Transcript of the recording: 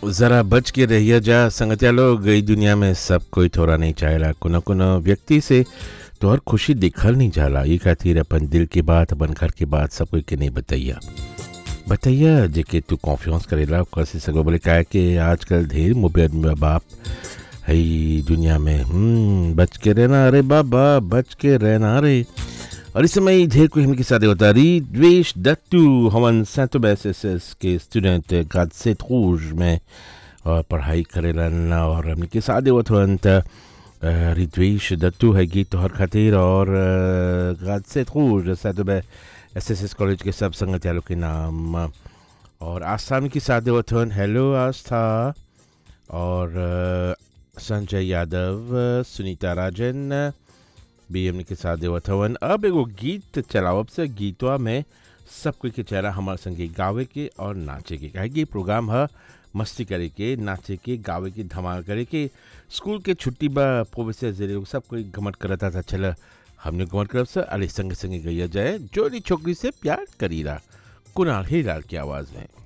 ज़रा बच के रहिए जा संगतिया लोग गई दुनिया में सब कोई थोड़ा नहीं चाहेला कोनो कोनो व्यक्ति से तोहर खुशी दिखल नहीं जाला ये खातिर अपन दिल की बात अपन घर की बात सब कोई के नहीं बताइया बताइया जेके तू कॉन्फिडेंस करेला ओकर से सगो बोले का कि आजकल ढेर मोबाइल में बाप है दुनिया में हम्म बच के रहना अरे बाबा बच के रहना रे और इस समय ढेर कोई हमके साथ होता री द्वेश दत्तू हमन सेंट एस एस के स्टूडेंट गाद से रूज में और पढ़ाई करेलन और हमने के साथ होत हवन त रिद्वेश दत्तू है गीत तोहर खातिर और गाद से रूज saint S S S college के सब संगत यालों के नाम और आस्था के साथ होत हवन हेलो आस्था और अ, संजय यादव सुनीता राजन भी हमने के साथ देवत हवन अब एगो गीत चलावब से गीतवा में सब कोई के चेहरा हमारे संगे गावे के और नाचे के काहे कि ये प्रोग्राम है मस्ती करे के नाचे के गावे के धमाल करे के स्कूल के छुट्टी बा प्रोफेसर जे लोग सब कोई घमट करता था चल हमने घमट करब से अरे संगे संगे गैया जाए जोड़ी छोकरी से प्यार करीला कुणाल हीलाल की आवाज़ में